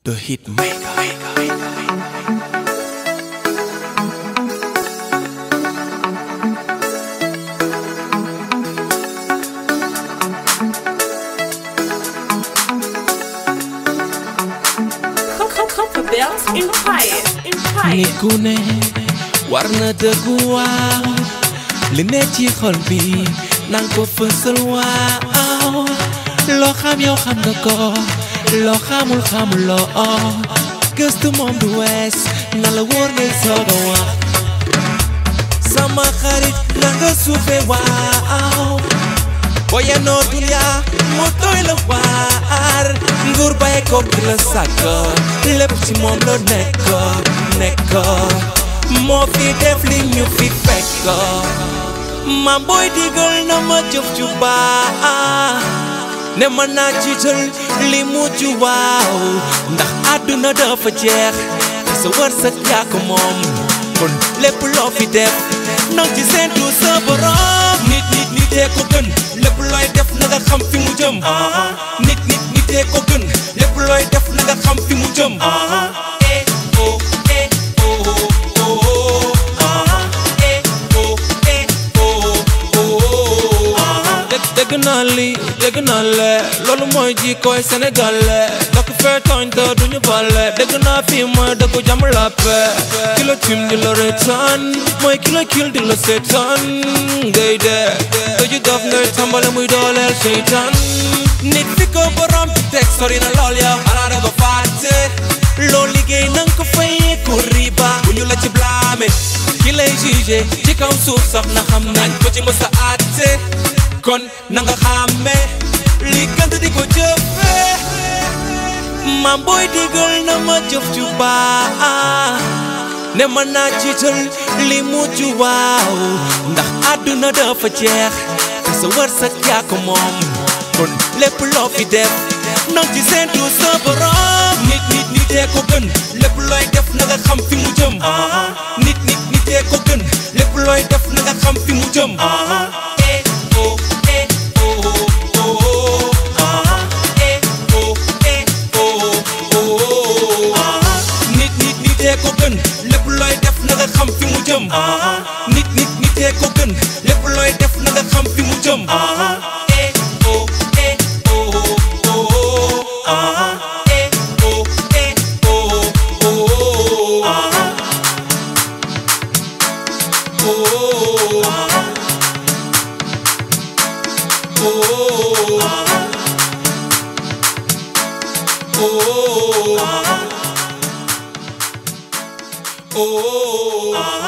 The hit maker. Copper bells in fire, in fire. nit ku ne war na dëggu waaw li ne ci xol bi nang ko fësal waaw loo xam yow xam nga ko loo xamul xamuloo gëstu moom du wees na la wóor ngay soog a wax sama xarit na nga suufe waaw boye noo dunya mu doy la waar nguur bàyyi ko ki la sàkk lépp ci moom la nekk nekk moo fi def li ñu fi fekk maam booy digal na ma jëf ju baax ne ma naa ci jël li mujj waaw ndax àdduna dafa jeex te sa wërsëg yaa ko moom kon lépp loo fi def nang ci seentu sa borom nit nit nitee ko gën lépp looy def na nga xam fi mu jëm nit nit nitee ko gën lépp looy def na nga xam fi mu jëm eh oh eh oh oh oh eh oh eh oh oh dégg dégg naa lii dégg naa lee loolu mooy ji koy sénégalais dakk fee tooñ te duñu bale dégg naa fii mooy dëkku jàmm la paix ki la tim di la reetaan mooy ki la kil di la seetaan ngay dee tëju dof ngay tàmbale muy dooleel seytaan nit fi ko borom bi teg sori na lool yow xanaa da ko fàtte loo liggéey nanga ko fayee ko riba bu ñu la ci blâme ki lay jugé ci kaw suuf sax na xam nañ ko ci mës a àtte kon na nga xàmmee li gënt di ko jëfee maam booy digal na ma jëf ju baax ne ma naa jiital li mujj waaw ndax àdduna dafa jeex te sa wërsëg yaa ko moom kon lépp loo fi def nang ci seentu sa borom nit nit nitee ko gën lépp looy def na nga xam fi mu jëm nit nit nitee ko gën lépp looy def na nga xam fi mu jëm eh oh eh oh oh eh oh eh oh oh nit nit nitee ko gën lépp looy def na nga xam fi mu jëm nit nit nitee ko gën lépp looy def na nga xam fi mu jëm eh oh eh oh oh eh oh eh oh oh oh oh